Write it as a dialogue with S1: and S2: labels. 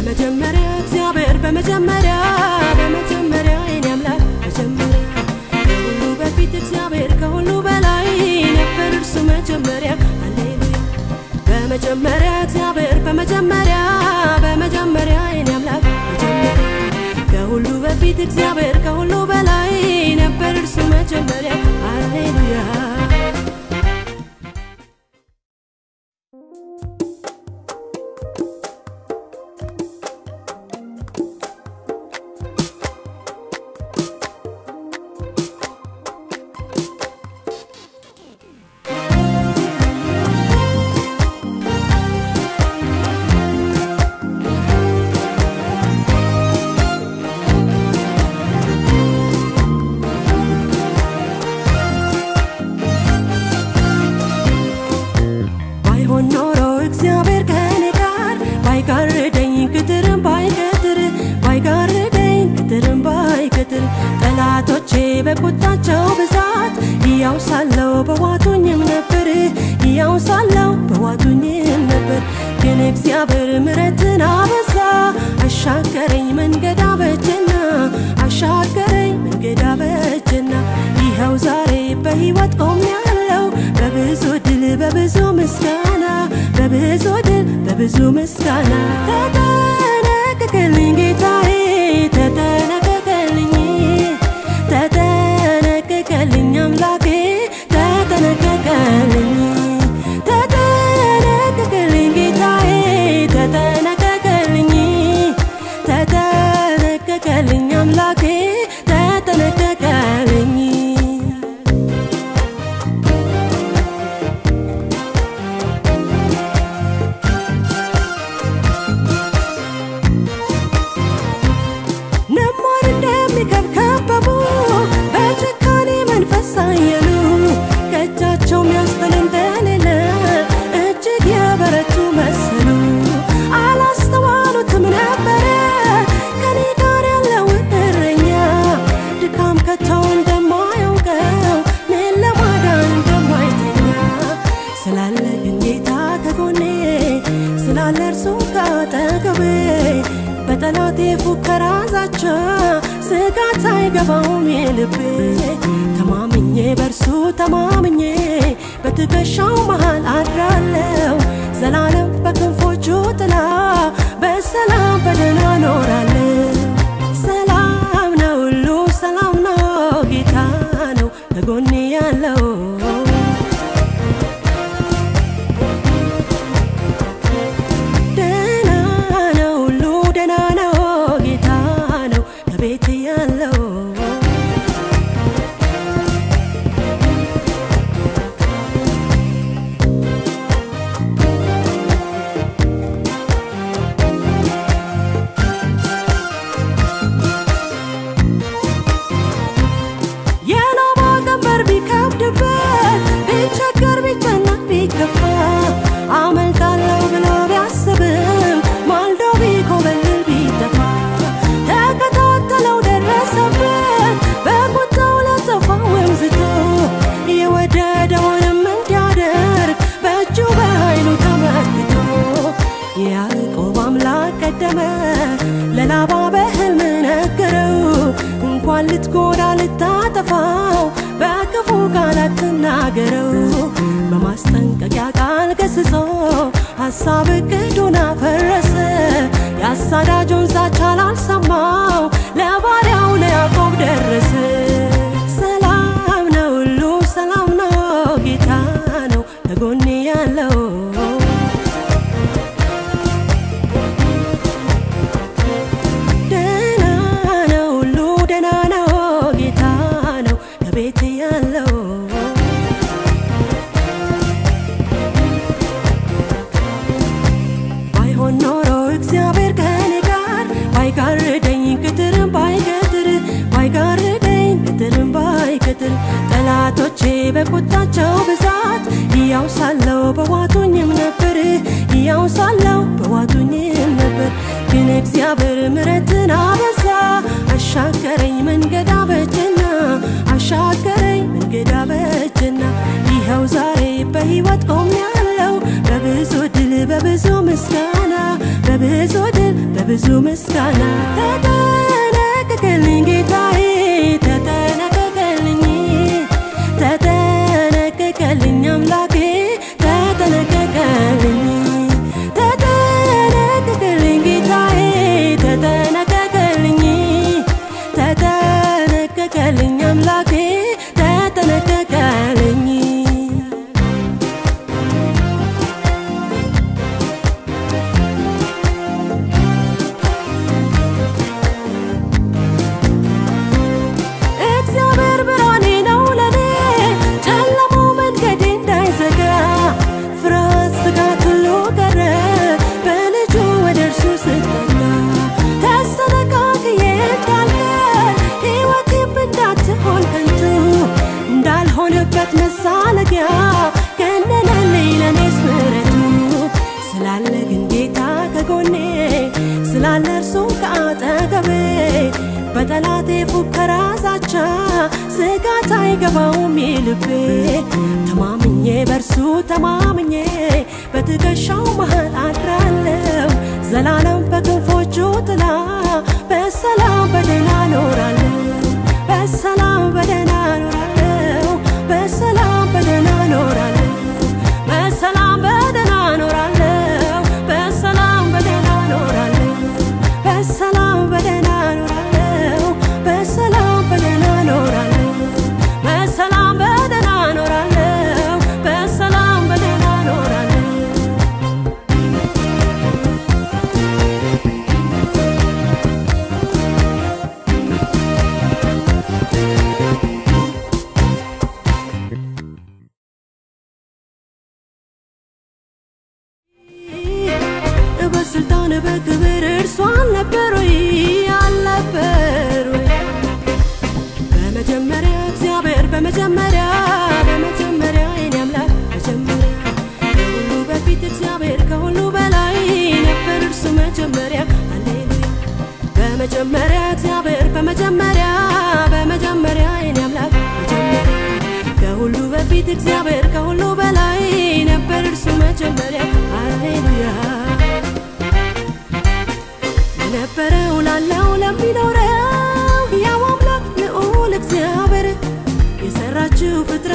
S1: በመጀመሪያ እግዚአብሔር በመጀመሪያ በመጀመሪያ የኔ አምላክ መጀመሪያ ከሁሉ በፊት እግዚአብሔር ከሁሉ በላይ ነበር እርሱ መጀመሪያ ሃሌሉያ በመጀመሪያ እግዚአብሔር በመጀመሪያ በመጀመሪያ የኔ አምላክ መጀመሪያ ከሁሉ በፊት እግዚአብሔር ከሁሉ በላይ ነበር እርሱ መጀመሪያ ሃሌሉያ ባይሆን ኖሮ እግዚአብሔር ከኔ ጋር ባይጋርደኝ ቅጥርም ባይቀጥር ባይጋርደኝ ቅጥርም ባይቀጥር ጠላቶቼ በቁጣቸው ብዛት ሕያው ሳለው በዋቱኝም ነበር ሕያው ሳለው በዋቱኝም ነበር ግን እግዚአብሔር ምሕረትን አበዛ አሻገረኝ መንገድ አበጀና አሻገረኝ መንገድ አበጀና ይኸው ዛሬ በሕይወት ቆሜያለሁ በብዙ ድል በብዙ ምስጋና በብዙ ድል በብዙ ምስጋና ተጠነቀቀልኝ ጌታዬ ተጠነቀቀልኝ ተጠነቀቀልኝ አምላኬ ተጠነቀቀልኝ ተጠነቀቀልኝ ጌታዬ ተጠነቀቀልኝ ተጠነቀቀልኝ አምላኬ ተጠነቀቀልኝ ነማር እንደሚከብ ከበቡ በጭካኔ መንፈስ አየሉ ከእጃቸው ሚያስጥል እንደሌለ እጅግ የበረቱ መሰሉ አላስተዋሉትም ነበረ ከኔ ጋር ያለውን እረኛ ድካም ከተው እንደማያውቀው ምን ለማዳን እንደማይተኛ ስላለ ግን ጌታ ከጎኔ ስላለ እርሱ ካጠገቤ በጠላቴ ፉከራ ዛቻ ስጋት አይገባውም የልቤ ተማምኜ በእርሱ ተማምኜ በትከሻው መሃል አድራለው ዘላለም በክንፎቹ ጥላ በሰላም በደህና ኖራለሁ ሰላም ነው ሁሉ ሰላም ነው ጌታ ነው ከጎኔ ያለው ደህና ነው ሁሉ ደህና ነው ጌታ ነው ከቤት ያለው የኖባ ቀንበር ቢከብድበት ቢቸገር ቢጨነቅ ቢከፋ አመልጣለሁ ብሎ ቢያስብም ማልዶ ቢኮበልል ቢጠፋ ተከታተለው ደረሰበት በቁጣው ለጠፋ ወንዝቶ የወደደውንም እንዲያደርግ በእጁ በኃይሉ ተመክቶ የያዕቆብ አምላክ ቀደመ ለላባ በሕልም ነገረው እንኳን ልትጎዳ ልታጠፋው በክፉ ቃላት ትናገረው በማስጠንቀቂያ ቃል ገስጾ ሐሳብ እቅዱን አፈረሰ የአሳዳጁን ዛቻ ላልሰማው ለባሪያው ለያዕቆብ ደረሰ ሰላም ነው ሁሉ ሰላም ነው ጌታ ነው ከጎኔ ያለው ደህና ነው ሁሉ ደህና ነው ጌታ ነው ከቤት ያለው ባይሆን ኖሮ እግዚአብሔር ከኔ ጋር ባይጋርደኝ ቅጥርም ባይቀጥር ባይጋርደኝ ቅጥርም ባይቀጥር ጠላቶቼ በቁጣቸው ብዛት ሕያው ሳለው በዋቱኝም ነበር ሕያው ሳለው በዋቱኝም ነበር ግን እግዚአብሔር ምሕረትን አበዛ አሻገረኝ መንገድ አበጀና አሻገረኝ መንገድ አበጀና ይኸው ዛሬ በሕይወት ቆሜያለሁ በብዙ ድል በብዙ ምስጋና በብዙ ድል በብዙ ምስጋና ተጠነቀቀልኝ ጌታዬ ተጠነቀቀልኝ ተጠነቀቀልኝ አምላኬ ተጠነቀቀልኝ ተጠነቀቀልኝ ጌታዬ ተጠነቀቀልኝ ተጠነቀቀልኝ አምላኬ ተጠነቀቀልኝ እግዚአብሔር ብርሃኔ ነው ለኔ ጨለማው መንገዴ እንዳይዘጋ ፍርሃት ስጋት ሁሉ ቀረ በልጁ ወደ እርሱ ስጠጋ ተሰነቃቅዬ እንዳልቀር ሕይወቴም እንዳትሆን ከንቱ እንዳልሆንበት መሳለቂያ ገነነልኝ ለኔስ ምሕረቱ ስላለ ግን ጌታ ከጎኔ ስላለ እርሱ ከአጠገቤ በጠላቴ ፉከራ ዛቻ ስጋት አይገባውም ልቤ ተማምኜ በእርሱ ተማምኜ በትከሻው መሃል አድራለሁ ዘላለም በክንፎቹ ጥላ በሰላም በደህና ኖራለሁ በሰላም በደህና ኖራለሁ በሰላም በደህና ኖራለሁ በሰላም በደህና ኖራለሁ በሰላም በደህና ኖራለሁ በሰላም በደህና ኖራለሁ በሰላም በደህና ኖራለሁ በሰላም በደህና ኖራለሁ በሰላም በደህና ኖራለሁ በስልጣን በክብር እርሱ አልነበር ወይ አልነበር ወይ በመጀመሪያ እግዚአብሔር በመጀመሪያ በመጀመሪያ የኔ አምላክ መጀመሪያ ከሁሉ በፊት እግዚአብሔር ከሁሉ በላይ ነበር እርሱ መጀመሪያ ሃሌሉያ በመጀመሪያ እግዚአብሔር በመጀመሪያ በመጀመሪያ የኔ አምላክ መጀመሪያ ከሁሉ በፊት እግዚአብሔር ከሁሉ በላይ ነበር እርሱ መጀመሪያ ሃሌሉያ የነበረው ላለው ለሚኖረው ያው አምላክ ልዑል እግዚአብሔር የሰራችው ፍጥረት